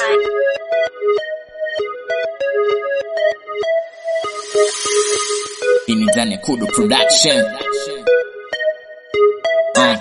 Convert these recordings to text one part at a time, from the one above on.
Hii ni ndani ya Kudu Production. Uh.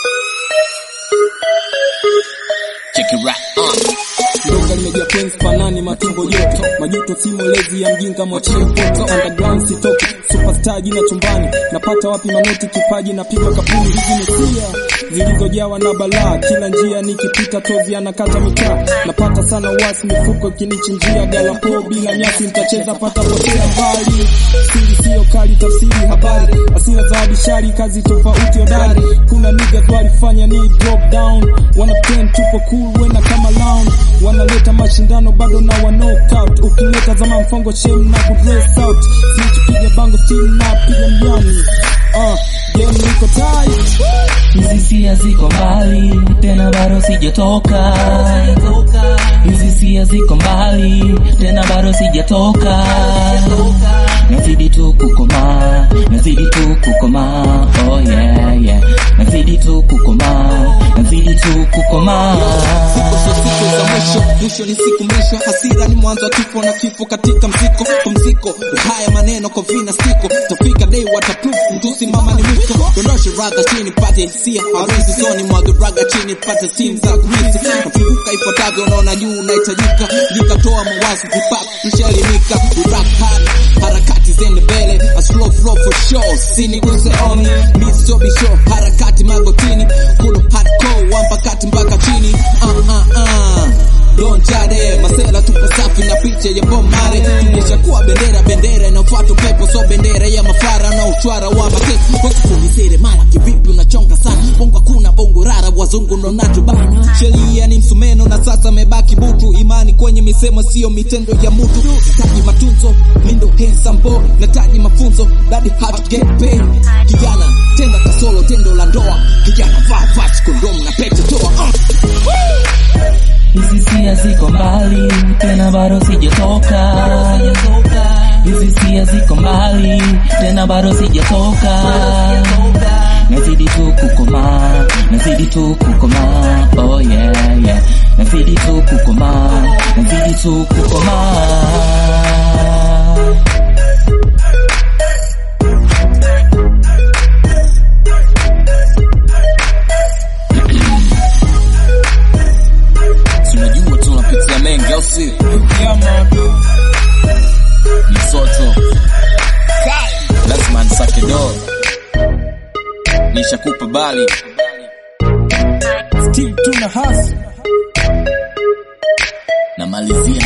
Check it right. Uh. Ndoga limejaa penzi panani matumbo joto majuto si molezi ya mjinga mwachie poto underground sitoki superstar jina chumbani napata wapi manoti kipaji na piga kapuni hizi ni sia zilizojawa na balaa kila njia nikipita tozi anakata mitaa napata sana wasi mifuko ikinichinjia galapo bila nyasi nitacheza pata potea mbali siri sio kali tafsiri habari asira za bishari kazi tofauti hodari kuna niggas walifanya ni drop down wana pretend tupo cool wena kama lounge wanaleta mashindano bado na wa knockout ukileta zama mfongo shem na ku dress out snitch piga bango still na piga mjani uh, game liko tight Hizi sia ziko mbali tena bado sijatoka. Hizi sia ziko mbali tena bado sijatoka. Nazidi tu kukomaa, nazidi tu kukomaa. Oh yeah yeah, nazidi tu kukomaa, nazidi tu kukomaa. Siku sio siku za mwisho, mwisho ni siku mwisho. Hasira ni mwanzo wa kifo na kifo katika mziko. Pumziko haya maneno kwa vina stiko, tafika day waterproof, mtusi mama ni mwisho. Dondoshe raga chini pate hisia, hawezi soni mwage raga chini pate simu za kumisi. Nafunguka ifuatavyo, unaona juu unahitajika, nikatoa mawazo hip-hop tushaelimika. We rock hard, harakati zende mbele, a slow flow for sure. Siniguse on me, sio bisho, harakati magotini, kulo hardcore, wamba kati mpaka chini. Uh, uh, uh. Don Jade, masela tupo safi na picha ya Bob Marley. Tumeshakuwa bendera bendera inafuata upepo, so bendera ya mafara na uchwara wa makesi. Kwa kunisere mara kivipi unachonga sana. Bongo kuna bongo rara, wazungu ndo nacho bana. Sheria ni msumeno na sasa mebaki butu. Imani kwenye misemo sio mitendo ya mutu. Nataji matunzo, mindo handsome boy. Nataji mafunzo, daddy how to get paid. Kijana, tenda kasolo, tendo la ndoa. Kijana, vaa vazi, kondomu na pete toa. Uh. Hizi sia ziko mbali tena bado sijatoka. Hizi sia ziko mbali tena bado sijatoka. Nazidi tu kukomaa, nazidi tu kukomaa. Oh yeah yeah, nazidi tu kukomaa, nazidi tu kukomaa. Si unajua tunapitia mengi au si? Msoto. Lazima nisake do. Nishakupa bali. still tuna hustle Namalizia